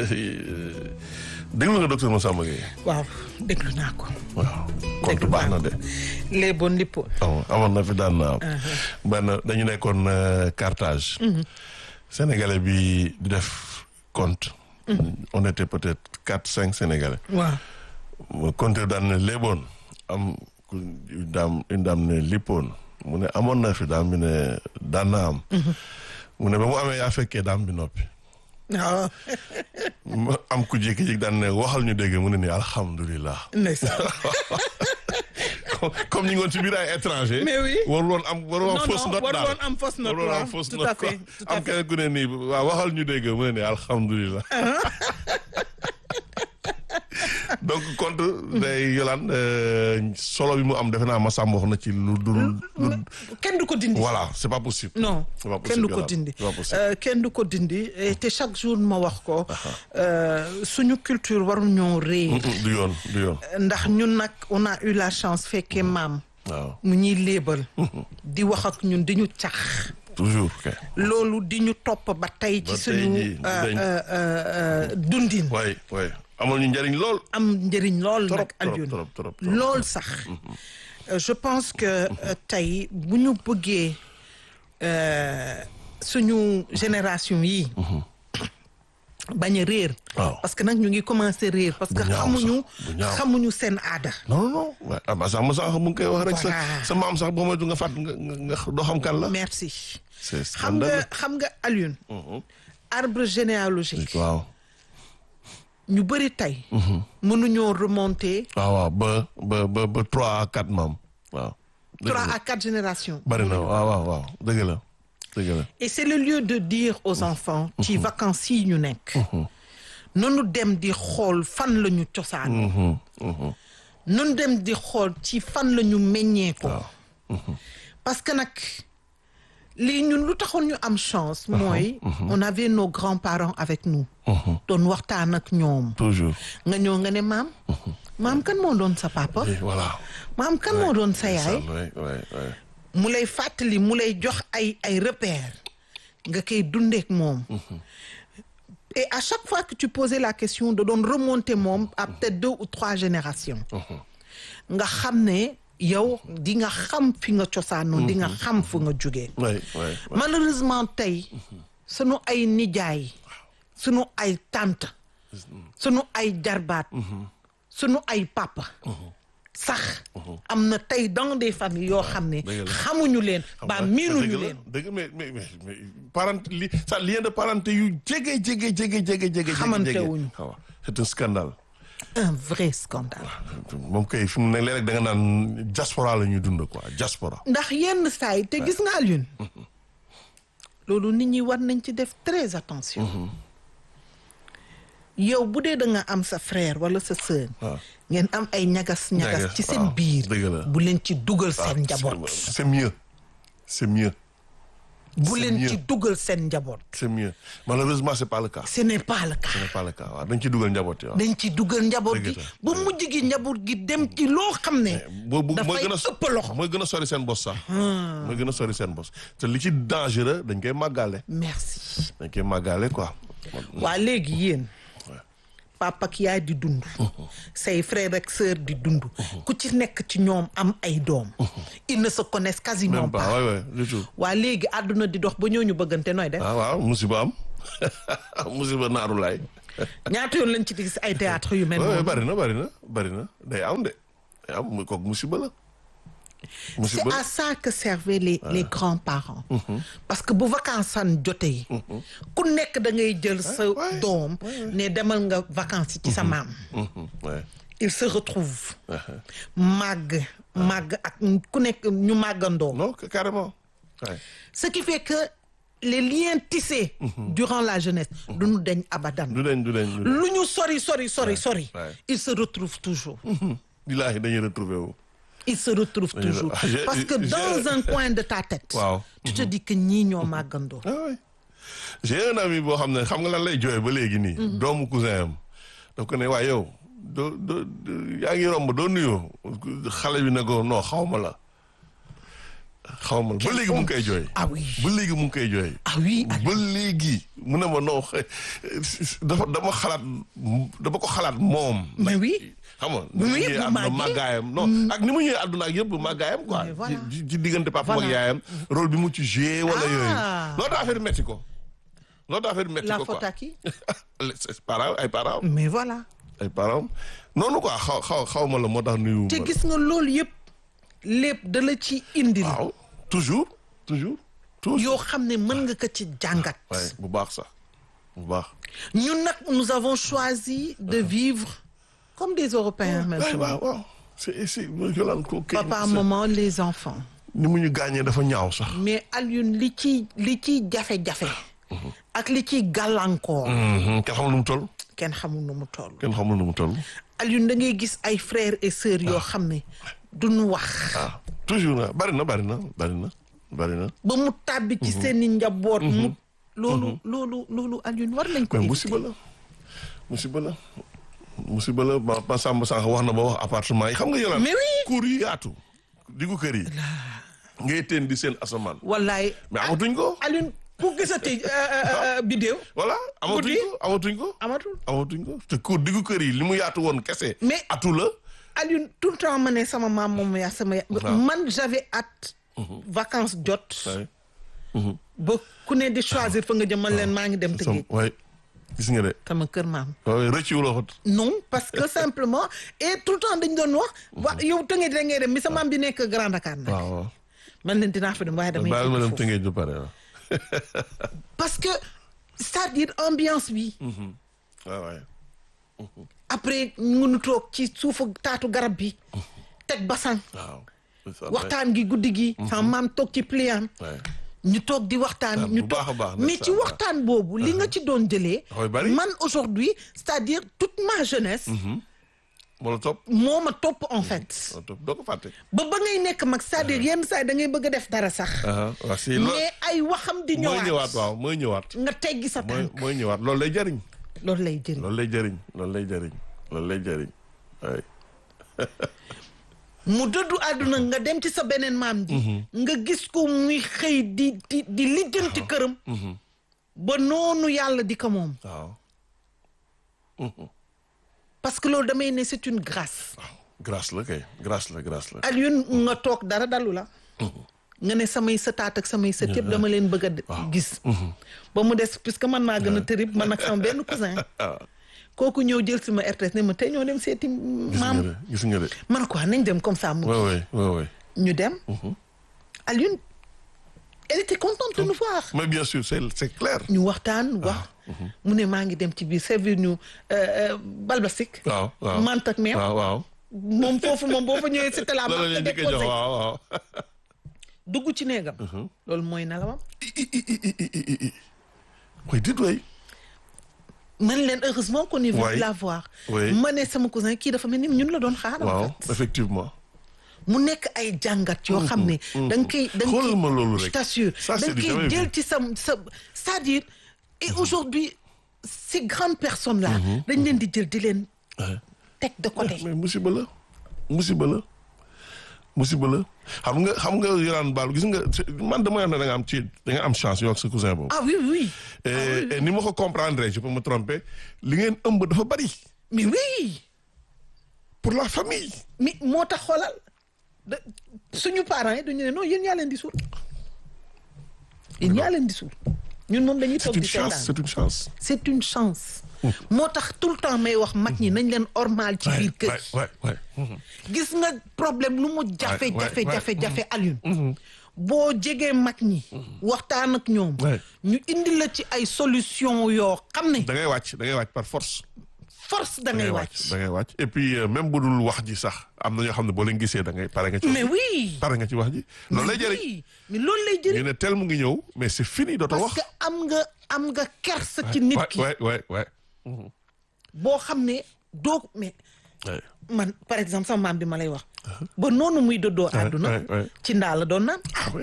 déglu nga docteur Massamba Gueye. waaw déglu naa ko. waaw compte baax na de. léeboon lippoon. amoon na fi daan na am. benn dañu nekkoon Carthage. Sénégalais bi di def compte. on était peut-être quatre cinq Sénégalais. waaw. compte daan ne léeboon am une dame une dame ne lippoon mu ne amoon na fi daam bi ne daan na am. mu ne ba mu amee yaa fekkee daam bi noppi. waaw. am ku jékki-jékki daan ne waxal ñu dégg mu ne nii alhamdulilah. ndeysaan. comme ñu ngi woon ci biir ay étranger. mais oui warul woon am warul woon fausse note daal warul woon am fausse note warul woon am waaw fausse tout note à quoi fait tout à am fait. keneen ku ne nii waaw waxal ñu dégg mu ne nii alhamdulilah. donc compte day yolaan solo bi mu am defe naa ma sàmm wax na ci lu dul. lu kenn du ko dindi. voilà c'est pas possible. non c'est pas kenn du possible ko Yolande, dindi c'est pas possible. Euh, kenn du ko dindi et te chaque jour ma wax ko euh, suñu culture waru ñoo réer du yoon du yoon ndax ñun nag on a eu la chance fekkee maam waaw mu ñuy léebal di wax ak ñun di ñu cax toujours kay. loolu di ñu topp ba tey Ba ci tey suñu jii, euh, dañ- euh, euh, dundin waay waay amal ñu njëriñ lool. am njëriñ lool Trop, nag trop, Alioune trop, trop, trop. lool sax Euh, je pense que euh, tey bu ñu bëggee euh, suñu génération yi bañ a réer Waaw. parce que nag ñu ngi commencé réer parce que Bu ñaaw xamuñu sax, bu ñaaw. xamuñu seen aada non non non waaye ah ma sax ma sax mu ngi koy wax rek sa Voilà. sa maam sax boo moytu nga fàtt nga nga nga doo xam kan la. merci c'est xam nga scandaleux. xam nga Alioune arbre généalogique waaw ñu bëri tey mënuñoo remonter waaw waaw ba ba ba ba trois à quatre maam waaw. dëgg trois la à quatre générations bari na waaw waaw waaw dëgg la dëgg la. Et c'est le lieu de dire aux enfants ci vacances yi ñu nekk nanu dem di xool fan la ñu cosaan nanu dem di xool ci fan la ñu meññee ko parce que nag lii ñun lu taxoon ñu am chance mooy on avait nos grands-parents avec nous doon waxtaan ak ñoom toujours. nga ñëw nga ne maam maam kan moo doon sa papa Et voilà. maam kan moo doon sa yaay oui oui oui. mu lay fàttali mu lay jox ay ay repères nga koy dundeek moom et à chaque fois que tu posais la question de doon remonter moom à peut-être deux ou trois générations nga xam ne yow di nga xam fi nga cosaanoo di nga xam fu nga jógee oui oui. malheureusement tey sunu ay nijaay sunu ay tante sunu ay jarbaat sunu ay papa sax am na tey dans des familles yoo xam ne dëgg la. xamuñu leen ba miinuñu dëgg la leen dëgg mais mais mais mais parent li sa lien de parenté yu jege jege jege jege jege. Xamante jege. wuñu. waaw c'est un scandale. un vrai scandale moom kay fi mu ne léeg-léeg da nga naan diaspora la ñuy dund quoi diaspora. ndax yenn saa yi te gis nga Alioune loolu nit ñi war nañ ci def très attention yow bu dee da nga am sa frère wala sa sœur waaw. ngeen am ay ñagas ñagas Ñagas, ci seen waaw, biir dëgg la. bu leen ci dugal Ah, seen njaboot c'est c'est mieux c'est mieux bu c'est leen mieux. ci dugal seen njaboot c'est mieux malheureusement c'est pas le cas ce n'est pas le cas ce n'est pas le cas waaw dañ ci dugal njaboot yi waaw. dañ ci dugal njaboot Dëgg gi la, ba mujj gi njaboot gi dem ci loo xam ne boobu mooy dafay gën a ëpp loxo mooy gën a sori seen bos sax. mooy gën a sori seen bos te li ci dangereux dañ koy màggale. merci dañ koy màggale quoi. waa léegi yéen papa ak yaay di dund say frère ak sœur di dund ku ci nekk ci ñoom am ay doom ils ne se connaissent quasiment même pas pas waay waay du tout. waa léegi àdduna di dox ba ñooñu bëggante nooy def ah waaw musiba am musiba naaru laay. ñaata yoon lañ ci gis ay théâtre yu mel waaw noonu bari na bari na bari na day am de day am mu kooku musiba la. c'est musiba à ça que servaient les les grands-parents parce que bu vacances san jotee ku nekk da ngay jël sa ouais, doom ne demal nga vacances ci sa maam Mhm, ouais. il se retrouve màgg màgg ak ku nekk ñu màggandoo non que- carrément. Ouais. ce qui fait que les liens tissés durant la jeunesse du ñu deñ abadan du dañ du dañ du dañ. lu ñu sori sori sori sori ouais. ils se retrouvent toujours billaahi dañuy retrouver wu. ils se retrouvent Dañuy- toujours Ah, j'ai- parce que j'ai- dans un coin de ta tête waaw. tu te dis que ñii ñoo màggandoo ah oui j'ai un ami boo xam ne xam nga lan lay jooy ba léegi nii. doomu cousin am. daf ko ne waaye yow doo doo doo- yaa ngi romb doo nuyoo xale bi ne ko non xaw ma la xaw ma ba léegi mu ngi koy jooy. ah oui ba léegi mu ngi koy jooy. ah oui ba léegi mu ne ma non xe- dafa dama xalaat dama ko xalaat moom. mais oui xam nga Bi mu ni yëg bu ñëwee àdduna màggee. màggaayam non ak ni mu ñëwee àdduna ak yëpp màggaayam quoi. Mais voilà. ci ci diggante papa ak Voilà. yaayam rôle bi mu ci joué wala Ah. yooyu. loolu daa affaire metti ko. loolu daa affaire metti la ko quoi. faute à qui les parents ay parents mais voilà ay parents noonu quoi xaw xaw xaw ma la moo tax nuyu. te gis nga loolu yëpp lépp da la ci indil waaw toujours toujours. toujours yoo xam ne mën nga ko ci jàngat waaye bu baax sax bu baax. ñun nag nous avons choisi de vivre comme des Européens waaw maintenant waaw waaw c'est c'est Yolande ko kay papa maman les enfants ni mu ñu gaañee dafa ñaaw sax. mais Alioune li ci li ciy jafe-jafe ak li ciy gàllankoor kenn xamul nu mu toll. kenn xamul nu mu toll kenn xamul nu mu toll. Alioune da ngay gis ay frères et sœurs yoo xam ne duñu wax ah toujours na bari na bari na bari na bari na. ba mu tàbbi ci seeni njaboot mu loolu loolu loolu Alioune war nañ ko mais éviter. musiba la musiba la musiba la ma ma Samba sànq wax na ba wax appartement yi xam nga Yolande. Mais oui. cour yi yaatu. diggu kër yi. ngay teen di seen asamaan. wallaay mais amatuñ ko. Alioune ku gisati vidéo voilà amatuñ Guddi. ko amatuñ ko. amatul amatuñ ko te cour diggu kër yi li mu yaatu woon kese. Mais- atu la. Alioune tout le temps ma ne sama maam moom yaa sama ya man j'avais hâte vacances jot waaye. ba ku ne di choisir fa nga jëm man leen maa ngi dem sam tëggee waaye gis nga de. sama kër maam waaye rëcciwuloo ko. non parce que simplement et tout le temps dañ doon wax wa yow tëngee da ngay dem mi sa maam bi nekk Grand Dakar nag waaw waaw. man leen dinaa fa dem waaye damay baal ma dem tëgg foofu. tëngee ju pare waaw. parce que c'est-à-dire ambiance bi waaw waaye. après ngunu toog ci suufu taatu garab bi teg basan waaw. c'est ça, waxtaan gi guddi gi sama maam toog ci pliant waaye. ñu toog di waxtaan bu ñu baax a toog baax, mais ndeysaan, ci waaw. waxtaan boobu li nga ci doon jëlee Dafay bari. man aujourd'hui c'est-à-dire toute ma jeunesse moo la topp. moo ma topp en fait moo la topp doo ko fàtte. ba ba ngay nekk mag c'est-à-dire yenn saa yi da ngay bëgg a def dara sax waaw si loolu. mais ay waxam di mooy ñëwaat ñëwaat waaw mooy ñëwaat. nga teggi sa mooy tànk mooy ñëwaat loolu lay jariñ. loolu lay jëriñ loolu lay jariñ loolu lay jariñ loolu lay jariñ waaye. mu dëddu àdduna nga dem ci sa beneen maam ji nga gis ko muy xëy di di di lijjanti këram ba noonu yàlla di ko moom waaw. parce que loolu damay ne c'est une grâce waaw grâce la kay grâce la grâce la. Alioune nga toog dara dalu la nga ne samay sëtaat ak samay sët yëpp dama leen bëgg a de- gis ba mu des puisque man maa gën a tërib man ak sama benn cousin kooku ñëw jël si ma RTS ne ma tey ñoo dem seeti gis nga maam de gis nga de. man quoi nañ dem comme ça mu waaw waay waaw waay. ñu dem Alioune elle était contente de nous voir mais bien sûr c'est c'est clair. ñu waxtaan wax mu ne maa ngi dem ci biir servir ñu balbasik waaw waaw mant ak meew waaw waaw. moom foofu moom boo fa ñëwee c'était la loolu la marque ñuy njëkk a jox déposée waaw waaw. dugg ci néegam loolu mooy nelawam mooy dit waay. man leen heureusement qu'on est venu Ouais. la voir Ouais. ma ne sama cousin kii dafa mel ni ñun la doon xaar en waaw fait effectivement. mu nekk ay jàngat yoo xam ne da nga koy da nga Xoolal ma loolu koy rek. je t'assure Ça, da c'est nga du koy jamais jël vu. ci sa sa c'est-à-dire et aujourd'hui ces grandes personnes là dañ leen di jël di leen Ouais. teg de côté mais musiba la musiba la musiba la xam nga xam nga yoraan baal gis nga man dama wax ne da nga am ci da nga am chance yow ak sa cousin boobu. ah oui oui et et ni ma ko comprendre je peux me tromper li ngeen ëmb dafa bari mais oui pour la famille. mais moo tax xoolal da suñu parents yi dañu ne non yéen yaa leen di suul yéen yaa leen di suul ñun moom dañuy c'est toog une di chance seetaan c'est une chance. c'est une chance moo tax tout le temps may wax mag ñi nañ leen ormal ci biir kër waay waay waay. gis nga problème lu mu jafe Ouais, ouais, jafe ouais. jafe jafe Alioune boo jegee mag ñi waxtaan ak ñoom Ouais. ñu indi la ci ay solution yoo xam ne da ngay wàcc da ngay wàcc par force. force da ngay wàcc da ngay wàcc et puis euh, même bu dul wax ji sax am na ñoo xam ne boo leen gisee da ngay pare nga ci. mais oui pare nga ci wax ji. loolu lay jëriñ oui mais loolu lay jëriñ ñu ne tel mu ngi ñëw mais c'est fini dootoo parce wax. que am nga am nga kersa ci nit ki waay waay waay. boo xam ne doo mais waay. man par exemple sama maam bi ma lay wax ba noonu muy dëddoo àdduna ouais, ouais. ci ndaa la doon naan ah oui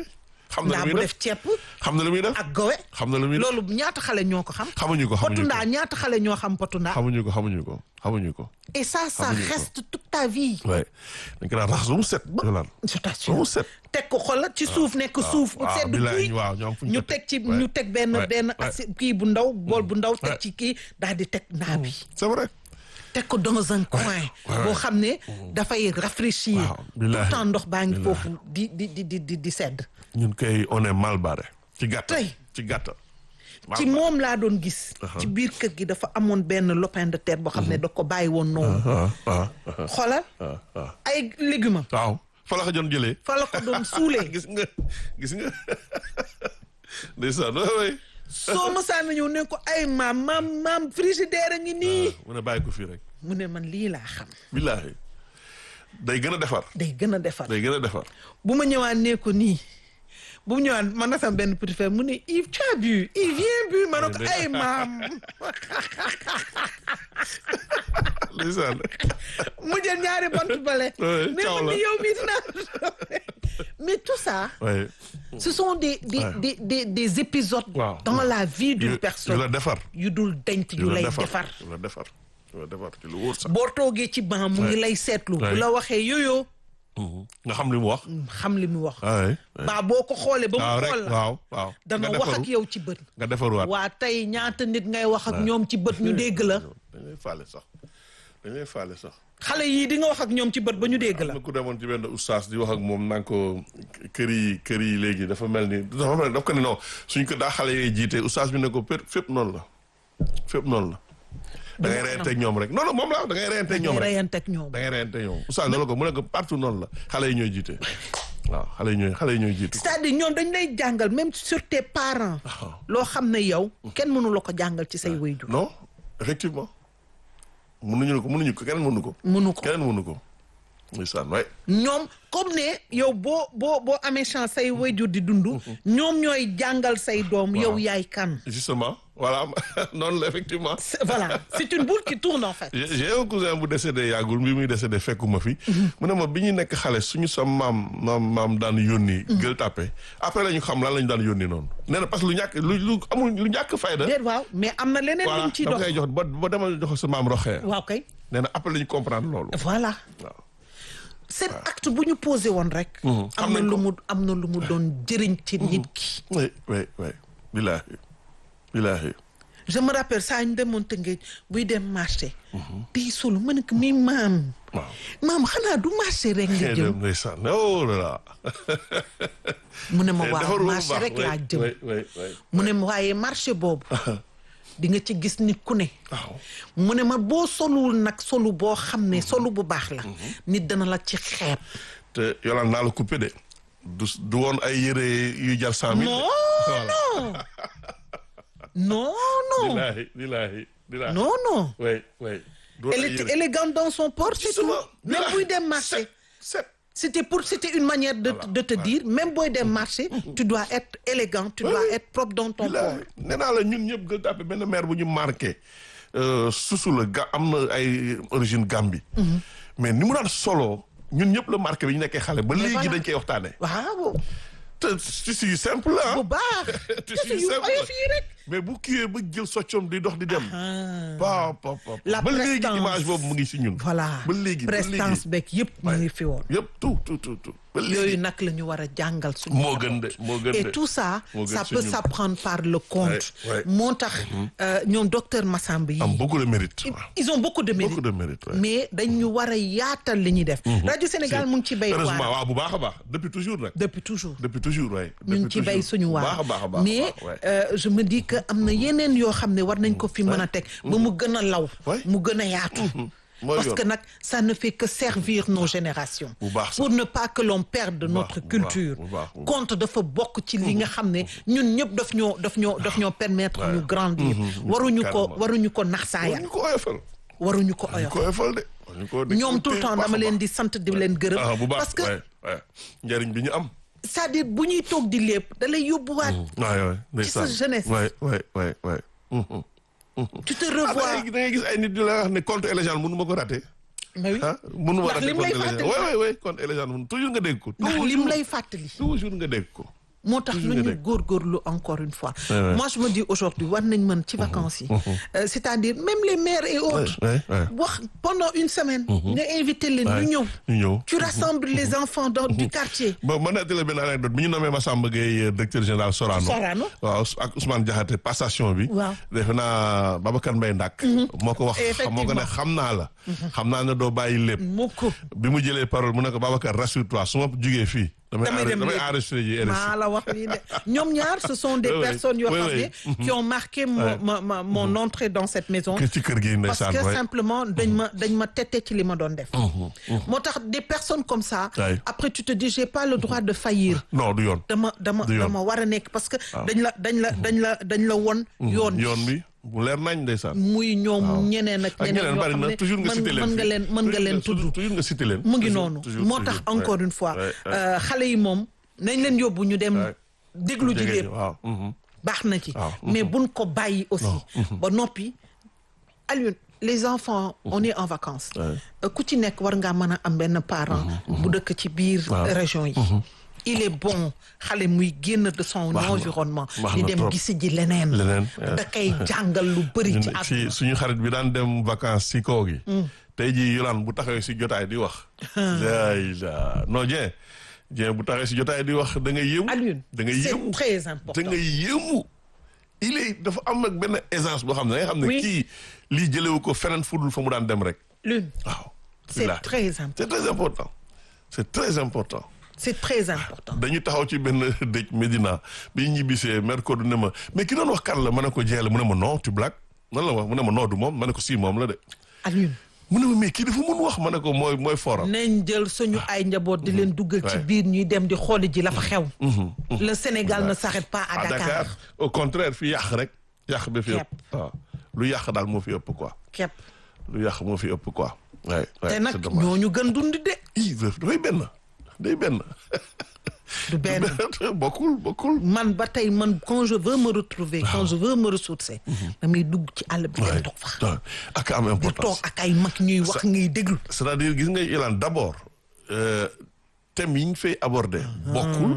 xam na ndaa lu bu muy def def ceeb xam na lu muy def ak gowe xam na lu muy def loolu ñaata xale ñoo ko xam xamuñu ko potu xamuñu ndaa ko ñaata xale ñoo xam potu ndaa xamuñu ko xamuñu ko xamuñu ko et ça ça xamuñu ko. reste toute ta vie waaye dañ ko daan raxas ba mu set yolaan je ba t'assure mu set teg ko xoolal ci suuf nekk suuf waaw sedd bilaay guy waaw ñoom fu ñu ñu ko teg ci Ouais. ñu teg benn Ouais. benn Ouais. assi kii bu ndaw bool bu ndaw teg Ouais. ci kii daal di teg ndaa bi c'est vrai teg ko dans un coin ouais. boo xam ne dafay rafraîchir Waaw, tout billahi. le temps ndox baa ngi Billahi. foofu di di di di di di sedd ñun kay on est mal barré ci gàttal Tey. ci gàttal ci moom laa doon gis ci biir kër gi dafa amoon benn lopin de terre boo xam ne da ko bàyyi woon noonu ah ah ah xoolal ah ah ay légumes waaw fa la ko doon jëlee fa la ko doon suulee gis nga gis nga ndeysaan waay waay soo mësaan na ñëw ne ko ay maam maam maam frigidaire a ngi nii mu ne bàyyi ko fii rek mu ne man lii laa xam billaahi day gën a defar day gën a defar day gën a defar bu ma ñëwaan ne ko nii bu mu ñëwaan man na sam benn petit frère mu ne Yves tu as bu Yves viens bu ma ne ko ay maam ndeysaan mu jël ñaari bant bale Ouais, ne ciao ma la. ni yow mii dinaa mais tout ça waaye ce sont des des Ouais. des des, des épisodes Waaw. dans la vie yu d'une yu personne la defar yu dul denc yu yu la lay defar defar yu la defar yu la defar ci lu wóor sax boo toogee ci banc mu ngi Ouais. lay seetlu bu Ouais. la waxee yooyoo nga xam li mu wax xam li mu wax waay baa boo ko xoolee ba waaw mu rek xool la waaw waaw dana nga wax defaru ak yow ci bët nga defaruwaat waa tey ñaata nit ngay wax ak ñoom ci bët ñu dégg la dañ lay faale sax dañ lay faale sax xale yii di nga wax ak ñoom ci bët ba ñu dégg la am na ku demoon ci benn oustaz di wax ak moom naan ko kër yi kër yi léegi dafa mel ni dafa mel ni daf ko ne non suñ ko daa xale yee jiite oustaz bi ne ko fépp fépp noonu la fépp noonu la da ngay reyanteeg ñoom rek non non moom la da ngay reyanteeg ñoom ngay rek reyante ak ñoom da ngay reyanteeg ñoom oustaz loolu ko mu ne ko partout noonu la xale yi ñooy jiite waaw xale yi ñooy xale yi ñooy jiite c'est-à-dire ñoom dañ lay jàngal même sur tes parents loo xam ne yow kenn mënu la ko jàngal ci say waajur non effectivement mënuñu ko mënuñu ko keneen mënu ko mënu ko keneen mënu ko ndeysaan waay ñoom comme ne yow boo boo boo amee chance say waajur di dund ñoom ñooy jàngal say doom yow yaay kan justement voilà noonu la effectivement C'est- voilà c'est une boule qui tourne en fait j'ai j'ai un cousin bu décédé yàggul bi muy décédé fekkuma fi mu ne ma bi ñu nekk xale suñu sa maam maam maam daan yónni gël tàppe après la ñu xam lan la ñu daan yónni noonu nee na parce que lu ñàkk lu lu amul lu ñàkk fayda déet waaw mais am na leneen voilà luñ ciy dama dox koy jox ba ba demal jox sa maam roxee waaw kay nee na après la ñu comprendre loolu voilà waaw seen acte bu ñu posé woon rek am xam na nañ lu ko. mu am na lu mu doon jëriñ ci nit ki oui oui oui billaahi billaahi je me rappelle saa ñu demoon Tëngéej buy dem marché di solo ma ne ko mi maam waaw maam xanaa du marché rek nga xëy jëm dem ndeysaan oh là là mu ne ma Eh, waaw defarul bu marché baax, rek oui, laa jëm oui oui oui mu ne ma waaye marché boobu di nga ci gis nit ku ne waaw mu ne ma boo solul nag solu boo xam ne solu bu baax la nit dana la ci xeeb te yolaan naa la coupé de du du woon ay yére yu jar cent mille non voilà non non Bilahi, bilahi, bilahi. non non Oui, oui. Du elle ay était yére. élégante dans son port c'est tout Justement, même bilahi. buy dem marché Set, set. c'était pour c'était une manière de, Voilà, de te voilà. dire même booy dem marché tu dois être élégant tu dois oui. être propre dans ton port Bilahi. nee naa la ñun ñëpp gël tàppe benn maire bu ñu marqué euh, susu la ga am na ay origine Gambie. mais ni mu daan solo ñun ñëpp la marqué bi ñu nekkee xale ba léegi voilà. dañ koy waxtaanee. waaw te tissu yu simple la bu baax tissu te yu yu simple oyof yi rek mais bu kiiwee ba jël soccom di dox di dem. Ah. pa pa pa La ba léegi prestance. image boobu mu ngi si ñun. voilà ba léegi ba prestance léegi beeg yëpp mu ngi fi woon yëpp tout tout tout tout. ba léegi yooyu nag la ñu war a jàngal suñu moo njaboot. gën de moo gën de. et tout ça moo gën ça si peut ñun. s'apprendre par le conte Ouais, ouais. moo tax euh, ñoom docteur Massamba yi am beaucoup de mérite. ils- waaw. ils ont beaucoup de mérite beaucoup de mérite. ouais. mais dañu war a yaatal li ñuy def rajo Sénégal mu ngi ci bay heureusement waar waaw bu baax a baax depuis toujours nag. depuis toujours depuis toujours waay. ñu ngi ci bay suñu waar baax a baax a baax mais waay. euh, je me dis que am na yeneen yoo xam ne war nañ ko fi mën a teg ba mu gën a law Ouais. mu gën a yaatu mooy parce yoon. que nag ça ne fait que servir nos générations Bu baax sax. pour ne pas que l'on perde baax, notre bu baax, culture bu baax, bu baax. conte dafa bokk ci li nga xam ne ñun ñëpp daf ñoo daf ñoo daf ñoo permettre ñu grandir waruñu ko Carrément. waruñu ko naxsaayal ñu ko oyofal. waruñu ko ñu oyof ko oyofal de. ñu ko ñoom tout le temps dama leen di. di sant di leen gërëm ah bu baax parce que waay waay njëriñ bi ñu am. c'est-à-dire bu ñuy toog di lépp da lay yóbbuwaat waay waay ndeysaan. sa jeunesse. waay waay waay waay. Mhm. tu te ah da revois ngay da ngay gis ay nit ñu la wax ne compte et légende mënu ma ko raté. mais oui ah mënu ma Ndax raté lim compte lay et légende fàttali. waay waay waay compte et légende mënu toujours nga dégg ko. ndax toujours lim lay fàttali toujours nga dégg ko. moo tax lu ñu góorgóorlu encore une fois moi je me dis aujourd'hui war nañ mën ci vacances yi c'est-à-dire même les maires et autres wax pendant une semaine nga invité leen ñu ñëw ñu ñëw tu rassembles les enfants dans du quartier bon ma nettali benn anecdote bi ñu nommé Massamba Gueye directeur général Sorano Sorano waaw ak Ousmane Diakhaté passation bi waaw defe naa Babacar Mbaye Ndak moo ko wax moo ko ne xam naa la xam naa ne doo bàyyi lépp mukk bi mu jëlee parole mu ne ko Babacar rassure-toi su ma jugee fii damay dem damay enregistré ji RSI maa la wax lii de ñoom ñaar ce sont des personnes yoo xam ne qui ont marqué mon ma mon entrée dans cette maison ci kër gi parce ndeysaan que simplement dañ ma dañ ma tette ci li ma doon def moo tax des personnes comme ça après tu te dis j'ai pas le droit de faillir non du yoon dama dama dama war a nekk parce que dañ la dañ la dañ la dañ la won yoon yoon bi bu leer nañ ndeysaan muy ñoom ñeneen ak ñeneen yoo xam ne toujours nga cité leen mën nga leen mën nga leen tudd toujours nga cité leen mu ngi noonu moo tax encore une fois xale yi moom nañ leen yóbbu ñu dem déglu ji lépp waaw baax na ci mais buñ ko bàyyi aussi ba noppi Alioune les enfants on est en vacances ku ci nekk war ngaa mën a am benn parent bu dëkk ci biir région yi il est bon xale muy génn de son environnement di dem gisi ji leneen leneen da koy jàngal lu bëri ci at ci suñu xarit bi daan dem vacances si kaw gi tey jii Yolande bu taxawee si jotaay di wax ay la non Dieng Dieng bu taxawee si jotaay di wax da ngay yéemu Alioune da ngay yéemu c'est très important da ngay yéemu il est dafa am nag benn aisance boo xam ne da nga xam ne kii lii jëlewu ko feneen fudul fa mu daan dem rek Lune waaw c'est très important c'est très important c'est très important c'est très important dañu taxaw ci benn dëj Medina bi ñibbisee mercredi ne ma mais ki doon wax kan la ma ne ko jeele mu ne ma non tu blague nan la wax mu ne ma non du moom ma ne ko si moom la de Alioune mu ne ma mais kii dafa mun wax ma ne ko mooy mooy foram nañ jël suñu ay njaboot di leen duggal ci biir ñuy dem di xooli ji la fa xew le Sénégal ne s'arrête pas à Dakar au contraire fii yàq rek yàq bi fi Képp. ëpp waaw lu yàq daal moo fi ëpp quoi képp lu yàq moo fi ëpp quoi waay waay te nag c'est dommage ñooñu gën dund de ii dafay benn day benn du benn bokkul bokkul man ba tey man quand je veux me retrouver quand je veux me ressourcer damay dugg ci àll bi dem toog fa ak am di toog importance ak ay mag ñuy wax ngay déglu c'est-à-dire gis nga Ilan d'abord euh, thème yi ñu fay aborder bokkul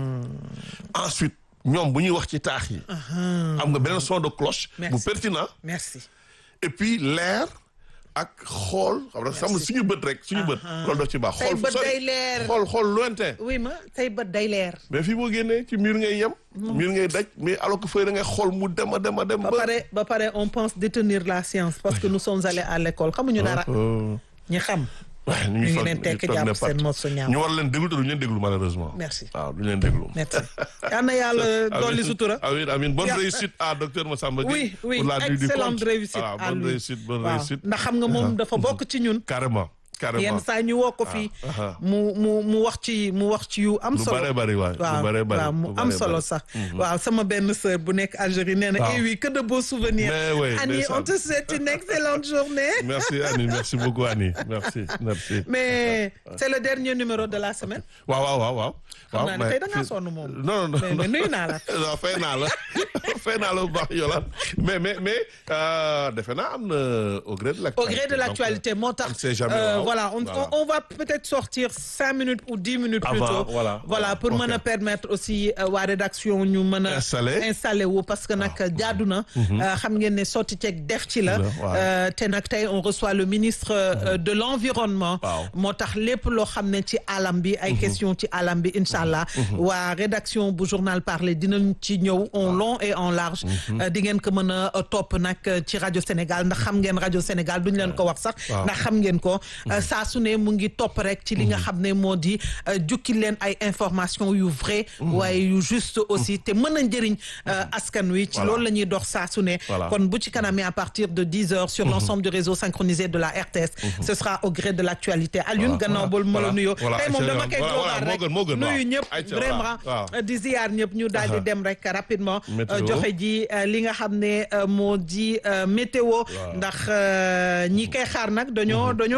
ensuite ñoom bu ñuy wax ci taax yi am nga beneen son de cloche bu Merci. pertinent merci et puis leer ak xool xam nga xam suñu bët rek suñu bët loolu daf ci baax Say xool fu bët sori day leer. xool xool lointain oui ma tey bët day leer mais fii boo génnee ci mur ngay yem mur ngay daj mais alors que fëy da ngay xool mu dem a dem a dem ba ba pare ba pare on pense détenir la science parce que nous sommes allés à l'école xamuñu dara Euh, ñi xam waaw ñu ngi fa- leen tekk toog jàpp ne seen pat. mos su ñaaw. ñu war leen déglu te duñu leen déglu malheureusement Merci. waaw duñu leen déglu merci yal na yàlla dolli Amin, sutura amin amin bonne Ya- réussite à docteur Massamba Gueye oui oui pour la nuit du excellente conte. réussite Voilà, à bonne lui réussite bonne waaw réussite ndax xam nga moom dafa bokk ci ñun carrément carrément yenn saa ñu woo ko fii ah. mu mu mu wax ci mu wax ci yu am lu solo bare bari waay lu waaw bare bari waaw mu lu am bare solo bari. sax waaw sama benn sœur bu nekk Algérie nee na Waaw. eh oui que de beaux souvenirs Mais oui, Annie ndeysaan. on te souhaite une excellente journée merci Annie merci beaucoup Annie merci merci mais c'est le dernier numéro de la semaine waaw waaw waaw waaw xam naa ne mais tey da ngaa fi- sonn moom non non mais mais nuyu naa la non fay naa la fay naa la bu baax Yolande mais mais mais euh, defe naa am na au gré de au l'actualité gré de l'actualité moo on tax sait jamais, euh, waaw. voilà on, Voilà. on on va peut-être sortir cinq minutes ou dix minutes plus Avant, tôt voilà, voilà, pour mën a ok. permettre aussi euh, waa rédaction ñu mën a Installé. installé wu parce que nag jaadu na euh, xam ngeen ne sotti ceeg def ci la waaw. euh, te nag tey on reçoit le ministre euh, de l'environnement Waaw. moo tax lépp loo xam ne ci alam bi ay question ci alam bi incha allah waa rédaction bu journal parler dinañ ci ñëw en long et en large Euh, di ngeen ko mën a euh, topp nag euh, ci rajo Sénégal ndax xam ngeen rajo Sénégal duñ leen ko wax sax Waaw. ndax xam ngeen ko euh, saa su ne mu ngi topp rek ci li nga xam ne moo di euh, jukki leen ay information yu vrai waaye yu juste aussi te mën a njëriñ euh, askan wi ci Voilà. loolu la ñuy dox saa su ne Voilà. kon bu ci kanamee à partir de 10 heures sur l'ensemble du réseau synchronisé de la RTS ce sera au gré de l'actualité Alioune gannaaw bool ma la Voilà. nuyoo Voilà. tey moom Ayca, dama koy voilà, voilà, global moo rek gën, moo gën, waaw. nuyu ñëpp Ayca, vraiment voilà, waaw. di ziyaar ñëpp ñu daal di dem rek rapidement Météo. euh, joxe ji euh, li nga xam ne euh, moo di euh, météo ndax euh, ñi koy xaar nag dañoo dañoo Ouais. bëri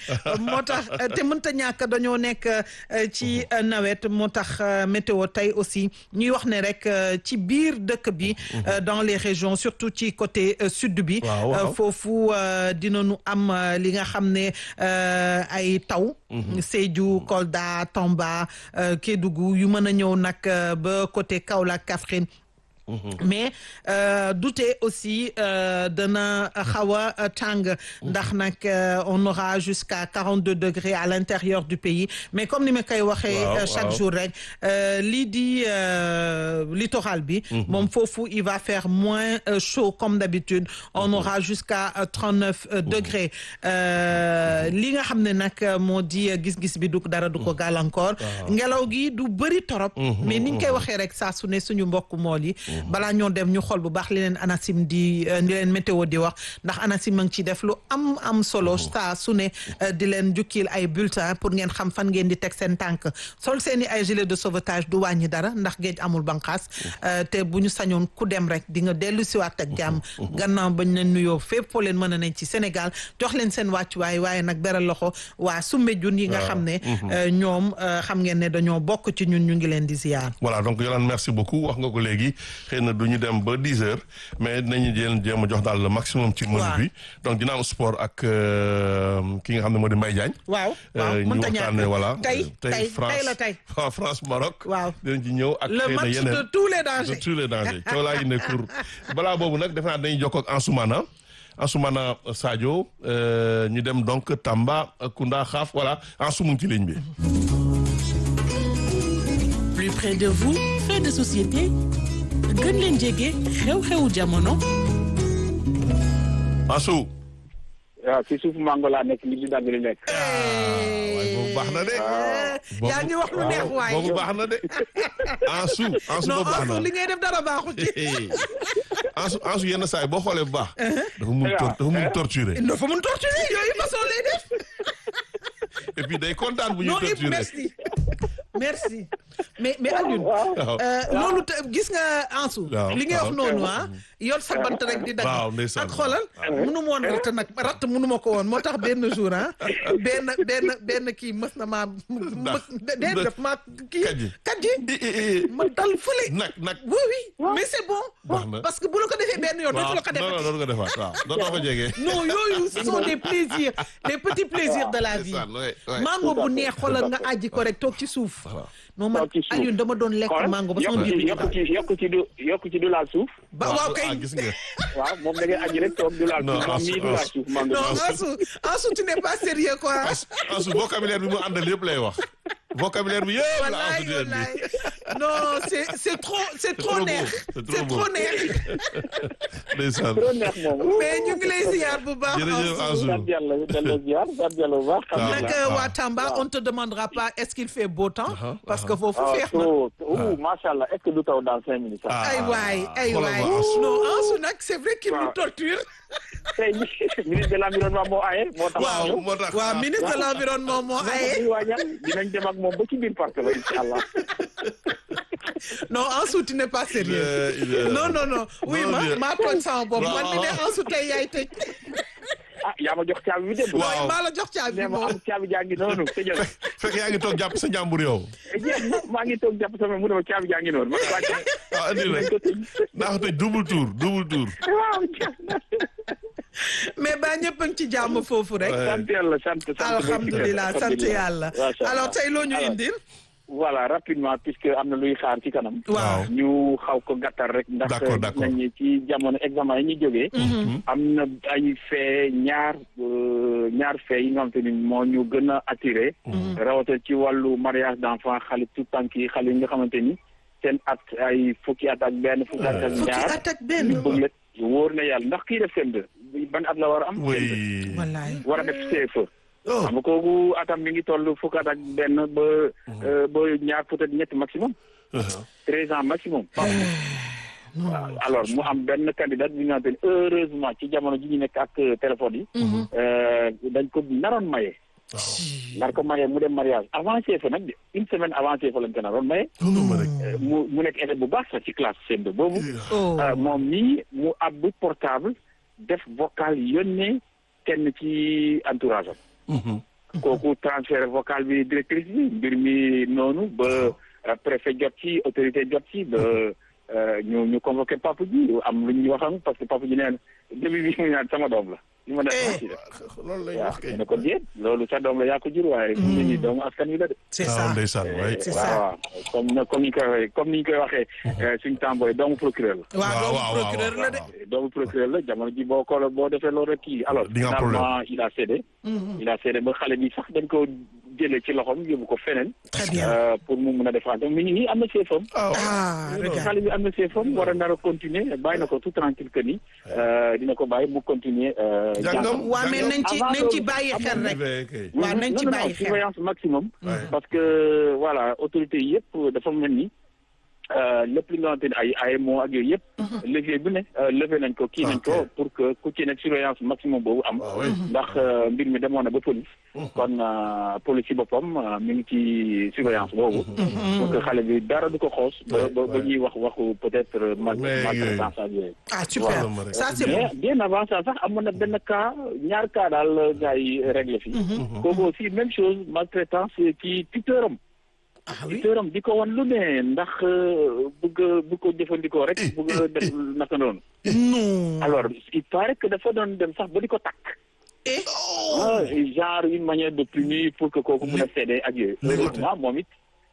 moo tax te mënta ñàkk dañoo nekk ci nawet moo tax météo tey aussi ñuy wax ne rek ci biir dëkk bi dans les régions surtout ci côté sud bi foofu dinañu am li nga xam ne ay taw Sédhiou Kolda Tamba Kédougou yu mën a ñëw nag ba côté Kaolack Kaffrine mais dute aussi dana xaw a tàng ndax nag on aura jusqu'à quarante deux degrés à l'intérieur du pays mais comme ni ma koy waxee chaque jour rek lii di littoral bi moom foofu il va faire moins chaud comme d'habitude on aura jusqu'à trente neuf degrés li nga xam ne nag moo di gis-gis bi du dara du ko gàllankoor ngelaw gi du bëri torop mais niñ koy waxee rek saa su ne suñu mbokk mool yi balaa ñoo dem ñu xool bu baax li leen ANACIM di di leen météo di wax ndax ANACIM a ngi ciy def lu am am solo saa su ne di leen jukkil ay bulletin pour ngeen xam fan ngeen di teg seen tànk sol seen i ay gilet de sauvetage du wàññi dara ndax géej amul banqaas te bu ñu sañoon ku dem rek di nga dellu siwaat ak jàmm gannaaw bañ leen nuyoo fépp foo leen mën a nañ ci Sénégal jox leen seen wàccuwaay waaye nag beral loxo waa Soumbédioune yi nga xam ne ñoom xam ngeen ne dañoo bokk ci ñun ñu ngi leen di ziar. voilà donc Yolande merci beaucoup wax nga ko léegi xëy na du ñu dem ba dix heures mais dinañu jël jéem a jox daal le maximum ci menu bi donc dina am sport ak ki nga xam ne moo di Mbaye Diagne waaw waaw ñu waxtaanee voilà tey tey France la tey France Maroc waaw dinañ ci ñëw ak le xëy na match yeneen de tous les dangers de tous les dangers coow laa yi ne cour balaa boobu nag defe naa dañuy jokkoo ak Ansoumana Ansoumana Sadio ñu dem donc Tamba Kounda Xaaf voilà Ansou mu ngi ci ligne bi plus près de vous fait de société gën leen jege xew-xewu jamono. Ansou. waaw si suuf mango laa nekk li di dagg li nekk. waaye boobu baax na de. yaa ngi wax lu neex waay boobu baax na de. Ansou Ansou non boobu baax na Ansou li ngay def dara baaxu ci. Ansou Ansou yenn saa yi boo xoolee bu baax. dafa mun tor dafa mun torturer. dafa mun torturer yooyu façon lay def. et puis day kontaan bu ñuy non torturer. merci merci mais mais Alioune. waaw loolu te gis nga Ansou. waaw li ngay wax waaw. noonu ah yor sa bant rek di dagg. waaw ndeysaan. ak xoolal munu ma woon ratt nag ratt munu ma ko woon moo tax benn jour ah benn benn benn kii mës na maa. Ndax- dee def maa kii. Kàjji. kàjji Eh, eh, eh. ma dal fële. nag nag. oui oui mais c'est bon. Baax na. parce que bu la ko defee benn yoon dootu la ko non non defee. doon ko defaat waaw dootoo ko jege. non yooyu ce sont des plaisirs les petits plaisirs de la vie. Ndeysaan, ouais, ouais. mango bu neex xoolal nga àjji ko rek toog ci suuf. non man Toog ci suuf. Alioune dama doon lekk xoolal mango ba sama yokk biir ci bi yokk ci yokk ci du yokk ci du laal suuf. ba waaw kay ah gis nga. waaw moom da ngay aji rek toog du laal Non, suuf moom mii du laal suuf mango. non Ansou Ansou tu n'es pas sérieux quoi. Ansou Ansou vocabulaire bi mu àndal yëpp lay wax. vocabulaire bi yëpp la wallaay Ansou di leen wallaay di. non c'est c'est trop c'est trop trop beau, neex c'est trop c'est beau. trop neex ndeysaan. trop neex moom. mais ñu ngi lay ziar bu baax jërëjëf Ansou. Ansou. sant yàlla delloo ziar sant yàlla bu baax. waaw. nag waaw. waa Tamba on te demandera pas est-ce qu'il fait beau temps Uh-huh, parce que foofu ah feex na so ouh macha allah est-ce que du taw dans cinq minutes sax. Ah. ay waay ay xoolal waay ma Ansou. non Ansou nag c'est vrai qu'il nous waaw. torture tey ministre de l'environnement moo aye moo tax. waaw moo tax. waaw ministre de l'environnement moo aye ñu waajal dinañ dem ak moom ba ci biir parc ba incha allah. non Ansou tu n'es pas sérieux Euh, il est- non non non oui Non, ma il est- maa tooñ sama bopp man mi ne Waaw. Ansou tey yaay tëj ah yaa ma jox caabi bi dem. Waaw. mooy maa la jox caabi nee ma moom am caabi jaa ngi noonu tëjal. fekk yaa ngi toog jàpp sa njàmbur yow. jeex na maa ngi toog jàpp sama mu ne ma caabi jaa ngi noonu ma wàcce. ah andi rek naa ko tëj double tour double tour. waaw jeex na. mais ba ñëpp a ngi ci jàmm foofu rek Ouais. sant yàlla sant sant. alhamdulilah sant yàlla Macha Allah. alors tey loo ñu Alors, indil voilà rapidement puisque am na luy xaar ci kanam. waaw ñu xaw ko gàttal rek. ndax D'accord, gis d'accord. nañ ni ci jamono examen yi ñu jógee. am na ay fee ñaar euh, ñaar fee yi nga xamante ni moo ñu gën a attiré. rawatina ci wàllu mariage d'enfant xale tout tànk yi xale yi nga xamante ni seen at ay fukki at ak benn fukki at ak fukki ñaar. at ak benn ñu bëgg la wóor na yàlla ndax kii def seen deux ban at la war a am. oui. wallaay war a def CFE. oh xam nga kooku atam mi ngi toll fukk at ak benn ba euh, ba ñaar peut-être ñetti maximum treize ans maximum waaw alors mu am benn candidat bi nga xamante ni heureusement ci jamono ji ñu nekk ak téléphone yi euh, dañ ko naroon maye nar ko maye mu dem mariage avant CFE nag de une semaine avant CFE lañ ko naroon maye noonu ma rek. Euh, mu mu nekk élève bu baax sax ci classe CM2 boobu oh Euh, moom nii mu ab portable def vocal yónnee kenn ci entourage am kooku transfert vocal bi directrice bi mbir mi noonu ba préfet jot ci autorité jot ci ba ñu ñu convoqué papa ji am lu ñu waxam parce que papa ji neen début bi mu naan sama doom la li ma def ci def loolu lay waaw wax kay ne ko déet loolu sa doom la yaa ko jur waaye nit ñi doomu askan wi la de c'est ah ça ndeysaan waay c'est waaw ça waaw comme na comme ni ñu koy waxee comme ni ñu koy waxee suñu tàmbooy doomu procureur la waaw doomu waaw, procureur waaw, la de waaw. doomu procureur la jamono ji boo ko boo defee loolu rek kii alors Di nga am finalement il a cédé il a cédé ba xale bi sax dañ ko jëlee ci loxoom yóbbu ko feneen très bien euh, pour mu mun a défendre mi ngi nii am na seefam ah ah regarde xale bi am na seefam war a nar a continuer bàyyi na ko tout tranquille que ni euh, dina ko bàyyi mu continuer euh, Jàngam. jàngam. waa mais nañ ci Avant nañ ci loolu, bàyyi xel rek kay waaw nañ ci Non, non, bàyyi non, xel surveillance maximum Ouais. parce que voilà autorité yëpp dafa mel ni euh, lépp li nga xamante ne ay AMO ak yooyu yëpp levier bu ne euh, levé nañ ko kii nañ ko Ok. pour que ku ci nekk surveillance maximum boobu am Ah oui. ndax euh, mbir mi demoon na ba police kon euh, police ci boppam euh, mi ngi ci surveillance boobu pour que xale bi dara du ko xoos ba Ouais, ba ba ouais. ñuy wax waxu peut-être mal Mais maltraitance ak yooyu ah super Voilà, ma rek. ça c'est mais bon bien avant ça sax amoon na benn cas ñaar cas daal gars yi réglé fii kooku aussi même chose maltraitance ci tuteuram ah oui tuteuram di ko wan lu ne ndax euh, bëgg a bëgg ko jëfandikoo rek bëgg a def naka noonu non alors il paraît que dafa doon dem sax ba di ko takk eh ah, genre une manière de punir pour que kooku mën a cédé ak yooyu heureusement moom it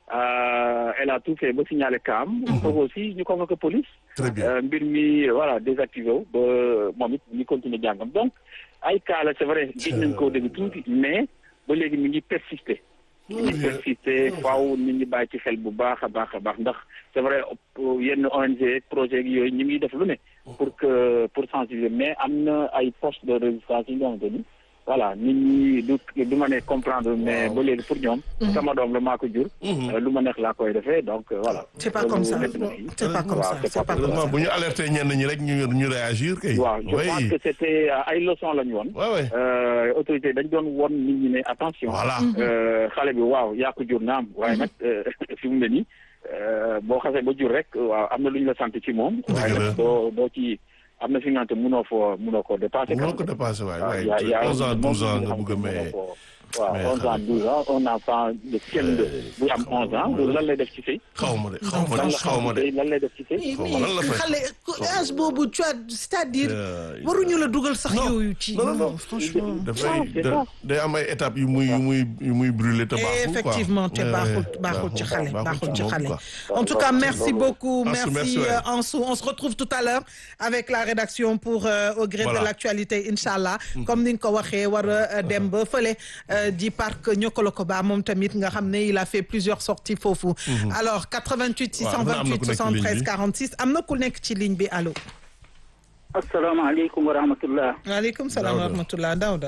euh, elle a tout fait ba signaler kaam kooku aussi ñu convoqué police très bien Euh, mbir mi voilà désactivé wu ba moom it ñu continuer jàngam donc ay cas la c'est vrai gis nañ koo dégg tuuti mais ba léegi mi ngi persister mi ngi persister faaw nit ñi bàyyi ci xel bu baax a baax a baax ndax c'est vrai op- yenn ONG projet yi yooyu ñu ngi def lu ne pour que pour sensibiliser mais am na ay postes de résistance yi nga xamante ni voilà nit ñi du du ma ne comprendre mais ba léegi pour ñoom sama doom la maa ko jur euh, lu ma neex laa koy defee donc euh, voilà c'est pas Loolu comme ça métti na fii. c'est pas comme Waaw, ça c'est c'est pas comme heureusement ça bu ñu alerté ñenn ñi rek ñu ñu réagir kay waaw je oui pense que c'était euh, ay leçons la ñu woon ouais ouais euh, autorité dañ doon won nit ñi ne attention voilà euh, xale bi waaw yaa ko jur naam waaye nag euh, fi mu ne nii euh, boo xasee ba jur rek waaw am na lu ñu la sant ci moom waaye Dëgg la. nag doo doo ci am na fi nga xamante mënoo foo mënoo koo dépassé mënoo ko dépassé waay waaw waay yaa yaa 11 ans 12 ans moom nga bëgg a mënoo maye koo- waaw mais 11 ans 12 ans un enfant de CM2 bu am 11 ans loolu lan lay def ci sëy xaw ma de xaw ma lan de la xaw ma xam ci de sëy lan lay def ci sëy mais Xaw ma lan la mais fay. xale âge boobu tu vois c'est-à-dire Euh, waruñu la dugal sax non. yooyu ci Non, non, non. franchement dafay c'est da- ça. day am ay étapes yu muy yu muy yu muy brûler te baaxul quoi effectivement te Ouais, baaxul ouais, baaxul ci xale baaxul ci moom, xale quoi. en tout cas merci beaucoup Ansou, merci merci, ouais. euh, Ansou on se retrouve tout à l'heure avec la rédaction pour euh, au gré Voilà. de l'actualité inchallah comme ni nga ko waxee war a dem ba fële euh, di parc Niokolo-Koba moom tamit nga xam ne il a fait plusieurs sorties foofu alors 88 Waaw, am na ku 628 nekk ci ligne 73 bi. 46 am na ku nekk ci ligne bi allo asalaamaaleykum wa rahmatullah waaleykum salaam wa Daouda. rahmatullah Daouda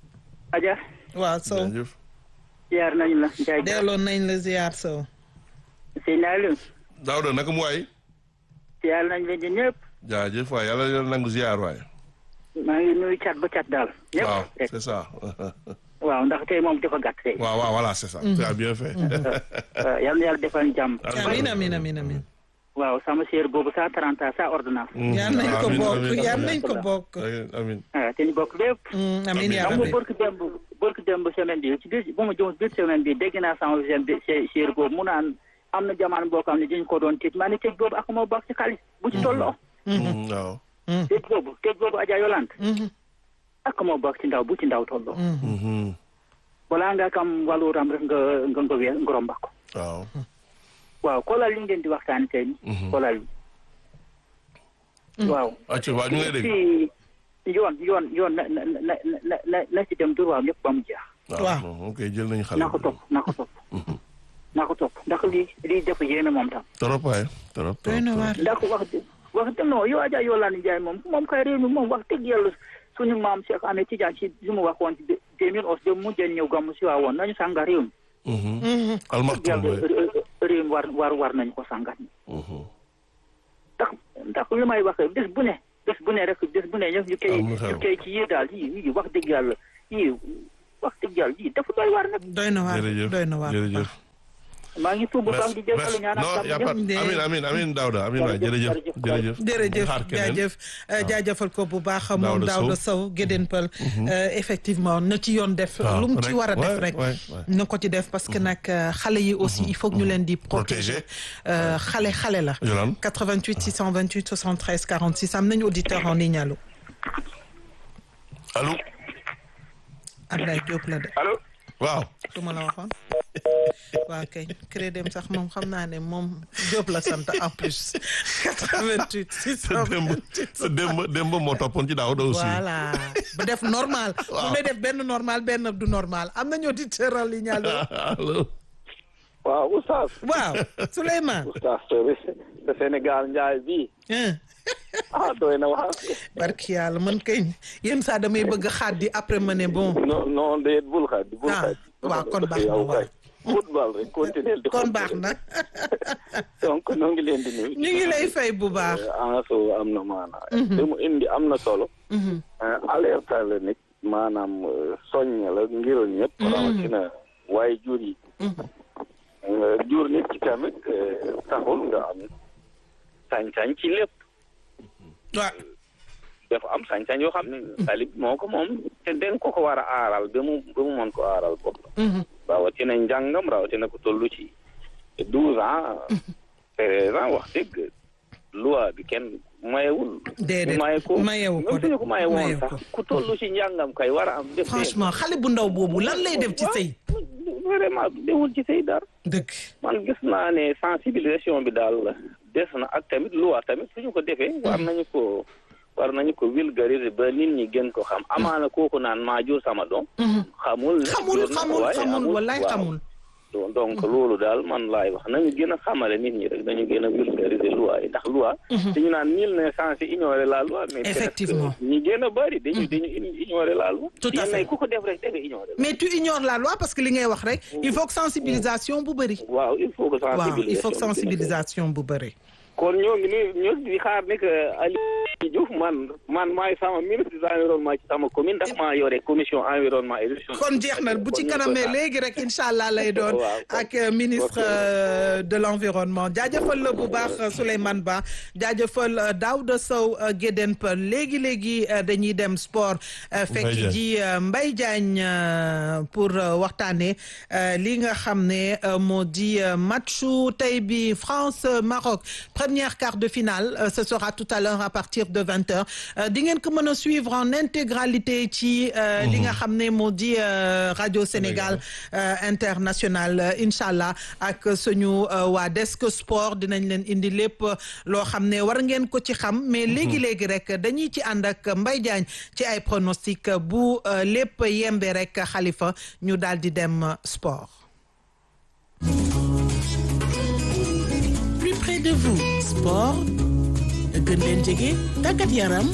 Adja waaw Sow jaajëf ziar nañu la Ndiaye delloon nañ la ziar Sow sëy naa leen Daouda naka mu waay ziar nañ leen di ñëpp jaajëf waay yàlla yàlla nangu ziar waay maa ngi nuyu cat ba cat daal ñëpp waaw rek c'est ça waaw ndax tey moom dafa gàtt tey waaw waaw voilà c'est ça tu as bien fait Euh, yal na yàlla defal ñu jàmm amin amin amin amin waaw sama séer boobu sa 30 ans sa ordonnance yal nañ ko Amin, bokk amin, yal amin. nañ ko bokk amin ah te ñu bokk lépp Mm, amin yaa xam nga rabbi barki démb barki démb semaine bi ci biir bu ma jëm biir semaine bi dégg naa sama seen bi séer boobu mu naan am na jamono boo xam ne dañ ko doon tëj maa ne tëj boobu ak moo bokk ci xaalis bu ci tolloo Mm, waaw tëj boobu tëj boobu Adja Yolande Mhm, ak moo bokk ci ndaw bu ci ndaw tolloo mhm. Mhm. balaa nga kam wàlluuram rek nga nga nga wéer nga romba ko waaw waaw xoolal li ngeen di waxtaani tey xoolal waaw acca waaw ñu ngi lay dégg ci yoon yoon yoon na na na na na na ci dem droit lépp ba mu jeex Waaw. bon, ok jël nañu xale naa ko topp naa ko topp naa ko topp ndax lii lii def yéeme moom tam trop waay trop doy na trop waar ndax wax dëgg wax dëgg non yow Adja Yolande Ndiaye moom moom kay réew mi moom wax dëgg yàlla suñu maam Cheikh Ahmed Tidiane si li mu waxoon ci deux mille onze de mu jën ñëw gàmmu si waa woon nañu sànga réew mi Mhm. Mhm. almaxtum yàlla waay réew mi war war war nañu ko sàngat Mhm. ndax ndax li may wax bés bu ne bés bu ne rek bés bu ne ñu ñu koy Am na xew. ñu koy ci yii daal yii yii wax dëgg yàlla yii wax dëgg yàlla yii dafa doy war nag doy na waar jërëjëf doy na waar jërëjëf maa ngi tuub bu baax di jégalu ñaan non y a pas amin amin amin Daouda amin waay jërëjëf jërëjëf jërëjëf xaar keneen. jaajëf jaajëfal ko bu baax moom Daouda Daouda Sow. Sow Gédéen Pël effectivement na ci yoon def waaw, lu mu ci rek, war a def ouais, rek ouais, ouais. na ko ci def parce que nag euh, xale yi aussi il faut que ñu leen di protéger Euh, xale xale la Yolande 88 628 73 46 am nañu auditeur en ligne allo allo Ablaye Diop la de allo waaw du ma la waxoon waaw kay crédit sax moom xam naa ne moom Diop la sant en plus 88 sa démb 628 sa démb démb moo toppoon ci Daouda aussi voilà bu def normal bu ne def benn normal benn du normal am nañu auditeur en ligne allo allo waaw oustaz waaw Souleymane oustaz te Sénégal njaay bi hein ah doy na wax barki yàlla man kay yenn saa damay bëgg xaat di après ma ne bon non non déet bul xaaj bul Ah, xaaj waaw, kon baax na, yow waaw. kay football rek continuer di kon baax na donc ñoo ngi leen di nuyu ñu ngi lay fay bu baax anso am na maanaam li mu indi am na solo alerte la nit maanaam euh, soññ la ngir ñëpp rawatina waaye jur yi Euh, jur nit ki tamit euh, taxul nga am sañ-sañ ci lépp waaw dafa am sañ-sañ yoo xam ne talib moo ko moom te den ko ko war a aaral ba mu ba mu mën ko aaral bopp rawatina njàngam rawatina ko tollu ci douze ans treize ans wax dëgg loi bi kenn mayewul déedéet maye ko mayewu ko même suñu ko maye woon mayewu sax ko. ku tollu ci njàngam kay war a am def franchement xale bu ndaw boobu lan lay def ci sëy vraiment deful ci sëy dara dëgg man gis naa ne sensibilisation bi daal des na ak tamit loi tamit suñu ko defee war nañu ko war nañu ko vulgariser ba nit ñi gën ko xam amaana kooku naan maa jur sama doom xamul ne xamul jur na ko, xamul waaye xamul amul. wallaay Waaw. xamul donc donc loolu daal man laay wax nañu gën a xamale nit ñi rek dañu gën a vulgariser loi yi ndax loi dañu naan nul n'est censé ignorer la loi mais peut-être Effectivement. que ñi gën a bëri dañu dañu ignorer la loi Tout à Yenn fait. yi ku ko def rek da nga ignorer la mais tu ignores la loi parce que li ngay wax rek il faut que sensibilisation bu bëri waaw il faut que waaw sensibilisation il faut que bi gën a bëri. sensibilisation bu bëri kon ñoo ngi ni ñoo di xaar ne que Aliou Diouf man man maay sama ministre de l'environnement ci sama commune ndax maa yore commission environnement et gestion kon jeex na bu ci kon ñu kanamee koy xaar. léegi rek incha allah lay doon Waaw, kon- ak euh, ministre ok. euh, de l'environnement jaajëfal la bu baax euh, Souleymane Ba jaajëfal euh, Daouda Sow euh, Gédéen Pël léegi léegi euh, dañuy dem sport euh, fekk Diagne. ji euh, Mbaye Diagne euh, pour euh, waxtaane euh, li nga xam ne euh, moo di euh, matchu tey bi France euh, Maroc première quart de finale euh, ce sera tout à l'heure à partir de vingt heures Euh, di ngeen ko mën a suivre en intégralité ci euh, li nga xam ne moo di euh, radio Sénégal euh, international euh, incha allah ak suñu euh, waa desk sport dinañ leen indi lépp euh, loo xam ne war ngeen ko ci xam mais léegi léegi rek dañuy ci ànd ak Mbaye Diagne ci ay pronostic euh, bu euh, lépp yembe rek xalifa ñu daal di dem euh, sport. plus près de vous sport gën leen jege tàggat yaram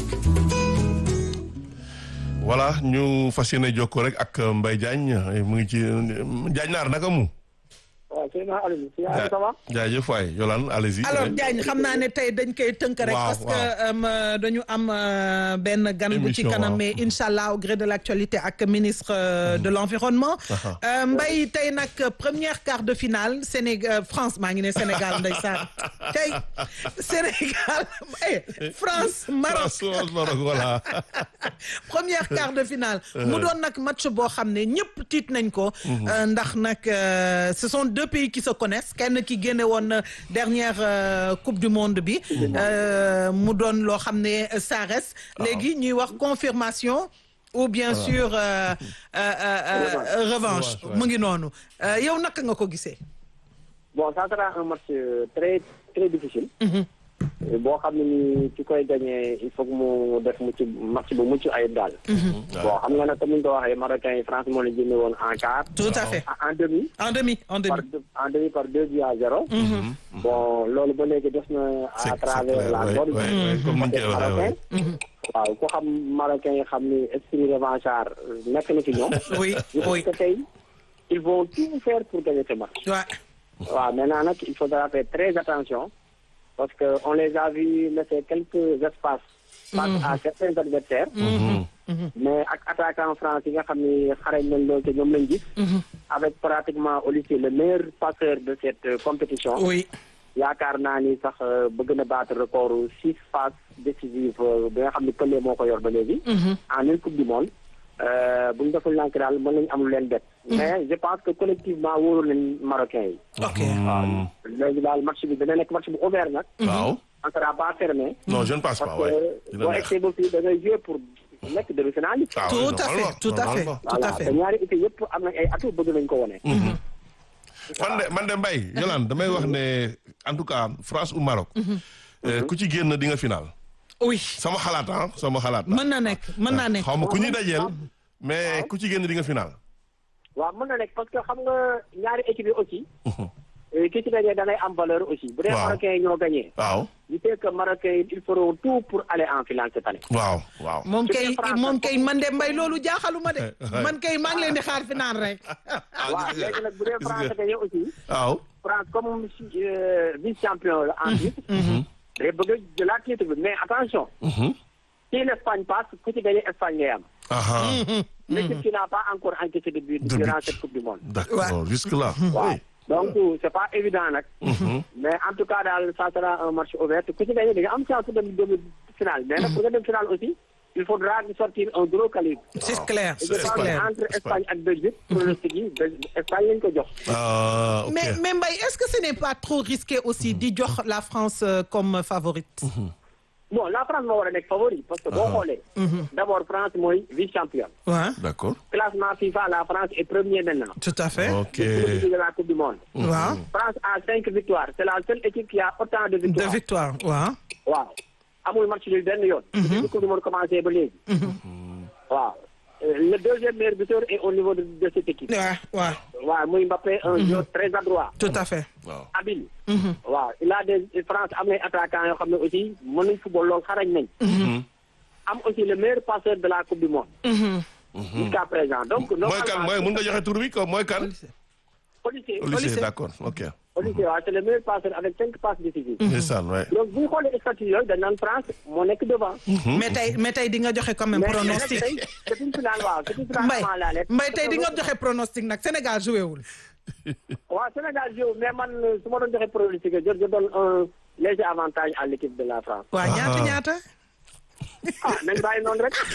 voilà ñu fas yéene jokkoo rek ak Mbaye Diagne mu ngi ci Diagne naar naka mu. waaw sëñ Aliou si Aliou ça va jaajëf waay Yolande allez-y. alors Diagne xam naa ne tey dañ koy tënk rek. Waaw, parce que waaw. euh, dañu am euh, benn gan bu ci Émission, kanam waaw. mais incha allah au gré de l'actualité ak ministre euh, de l'environnement. Aha. Euh, Mbaye tey nag première quart de finale Sénégal France maa ngi ne Sénégal ndeysaan tey Sénégal eh France Maroc. France Maroc voilà. première quart de finale mu doon nag match boo xam ne ñëpp tiit nañ ko euh, ndax nag euh, ce sont deux pays qui se connaissent kenn ki génne woon na dernière euh, coupe du monde bi euh, mu doon loo xam ne ça reste léegi ñuy wax confirmation ou bien sûr euh, euh, euh, euh, revanche Revanche, ouais. mu ngi noonu Euh, yow naka nga ko gisee bon ça sera un match euh, très très difficile. Euh, boo xam ne ni ci koy gagné il faut que mu def mu ci match bu mucc ayib daal. bon xam nga nag comme ni ñu ko waxee Marocains yi France moo leen jëndee woon en quart. tout à fait en en demi. en demi en demi par deux en demi par deux buts à zéro. bon loolu ba léegi def na C'est- à c'est travers clair, la ouais, bonne. ouais, ouais, comme ni ñu koy waxee, ouais. waaw ku xam Marocains yi xam ni esprit revanchard nekk na ci ñoom. oui je pense oui que tey ils vont tout faire pour gagner ce match. ouais. waaw maintenant nag il faudra faire très attention parce que on les a vus laisser quelques espaces face à certains adversaires mais ak attaquant France yi nga xam ni xarañ nañ loolu te ñoom lañ gis avec pratiquement Olysée le meilleur passeur de cette euh, compétition oui yaakaar naa ni sax euh, bëgg na battre record six passes décisives euh, bi nga xam ni Pelé moo ko yor ba léegi en une coupe du monde euh, bu ñu deful lank daal mën nañu am lu leen bett mais je pense que collectivement wóoru nañ Marocains yi ok waaw léegi daal match bi dana nekk match bu ouvert nag waaw on sera pas fermé non je ne pense pas parce ouais que dina boo neex egsee ba fii da ngay jouer pour nekk demi-finaliste Ah oui, tout à fait normalement, tout à fait normalement. tout à voilà te fait ñaari équipe yëpp am nañ ay atouts bëgg nañ ko wone man de man de Mbaye Yolande damay wax ne en tout cas France ou Maroc euh, ku ci génn di nga final oui sama xalaat ah sama xalaat mën na nekk mën naa nekk xaw ma ku ñuy dajeel mais ku ci génn di nga final waaw mën na nekk parce que xam nga ñaari équipe yi aussi eh, ki ci gagné da ngay am valeur aussi bu dee Waaw. Marocains yi ñoo gagné waaw je sais que Marocains yi ils feront tout pour aller en finale cette année waaw waaw moom Su kay dee France moom nag kay man de mbay loolu jaaxaluma de Ouais. man kay maa ngi leen di xaar final rek waaw léegi nag bu dee France gagné aussi waaw France comme euh, vice champion la en titre day bëgg a jëlaat titre bi mais attention si l'Espagne passe ku ci gagné Espagne ngay am aha l'équipe qui n'a pas encore encaissé de but De durant but. cette coupe du monde d'accord jusque là waaw oui donc c'est pas évident nag mais en tout cas daal ça sera un match ouvert ku ci gagné da nga am chance dem demi finale mais nag pour nga dem finale aussi il faudra sortir un gros calibre c'est clair et je c'est pense clair entre Espagne ak Belgique pronostic yi Bel- Espagne lañ ko jox ah ok mais mais Mbaye est-ce que ce n'est pas trop risqué aussi di jox la France euh, comme favorite bon la France moo war a nekk favori parce que boo xoolee d'abord France mooy vice champion ouais d'accord classement FIFA la France est premier maintenant tout à fait ok depuis de la coupe du monde waaw France a cinq victoires c'est la seule équipe qui a autant de de victoires victoire waaw waaw amul match nul benn yoon. depuis coupe du monde commencé ba léegi. waaw Euh, le deuxième meilleur buteur est au niveau de de cette équipe. waaw waaw waaw muy Mbappé un joueur très adroit. tout à fait waaw habile. waaw il a des France am na ay attaquants yoo xam ne aussi mën nañ football lool xarañ nañ. am aussi le meilleur passeur de la coupe du monde. jusqu'à présent donc. mooy kan mooy mun nga joxe tur bi ko mooy kan Olysée Olysée d'accord ok Olysée waaw c'est le meilleur passeur avec cinq passes décisives. ndeysaan ouais donc bu ñu xoolee statut yooyu dañ naan France moo nekk devant. mais tey mais tey di nga joxe quand même mais pronostic tey c'est une finale waaw c'est une finale Mbaye avant la lettre. Mbaye tey di nga joxe pronostic nag Sénégal joué wul waaw Sénégal joue mais man su ma doon joxe pronostic je je donne un léger avantage à l'équipe de la France. waaw ñaata ñaata ah nañ bàyyi noonu rek.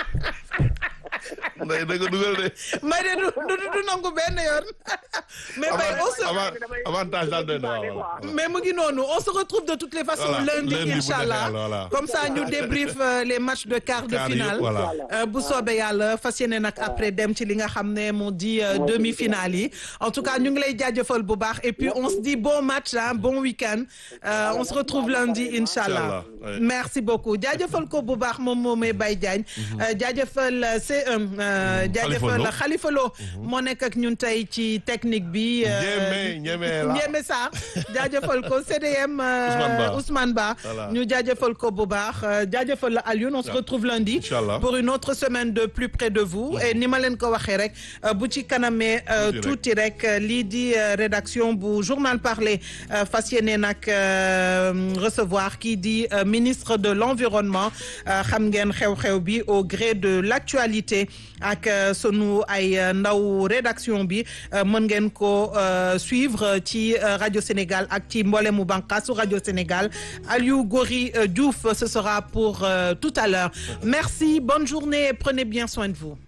nday da nga dugal de Mbaye de du du du nangu benn yoon mais Mbaye on se Avant- avantage daal doy na waaw waaw. mais mu ngi noonu on se retrouve de toutes les façons Voilà, lundi lundi bu inchallah neexee yàlla, voilà. comme ça ñu débrief euh, les matchs de quart de Quart finale yëpp, voilà. Euh, bu soobee yàlla fas yéene nag après dem ci li nga xam ne moo di euh, demi-finale yi en tout cas ñu ngi lay jaajëfal bu baax et puis on se dit bon match hein, bon week-end Euh, on se retrouve lundi inchallah Inch'Allah, ouais. merci beaucoup jaajëfal ko bu baax moom moomay Baye Diagne Euh, jaajëfal euh, C1 euh, jaajëfal Lo. Khalifa Lo moo nekk ak ñun tey ci technique bi euh, Ñeme, ñeme la. Ñeme Sarr jaajëfal ko CDM euh, Ousmane Ba. Ousmane Ba Voilà. ñu jaajëfal ko bu baax euh, jaajëfal la Alioune on se retrouve lundi Inch'Allah. pour une autre semaine de plus près de vous et ni ma leen ko waxee rek euh, bu ci kanamee euh, Tuuti rek. tuuti rek euh, lii di euh, rédaction bu journal parlé euh, fas yéene nag euh, recevoir kii di euh, ministre de l'environnement euh, xam ngeen xew-xew bi au gré de l'actualité ak euh, sunu ay euh, ndaw rédaction bi euh, mën ngeen ko euh, suivre ci euh, Radio Sénégal ak ci mboolemu bànqaasu Radio Sénégal Aliou Gori euh, Diouf ce sera pour euh, tout à l'heure merci bonne journée et prenez bien soin de vous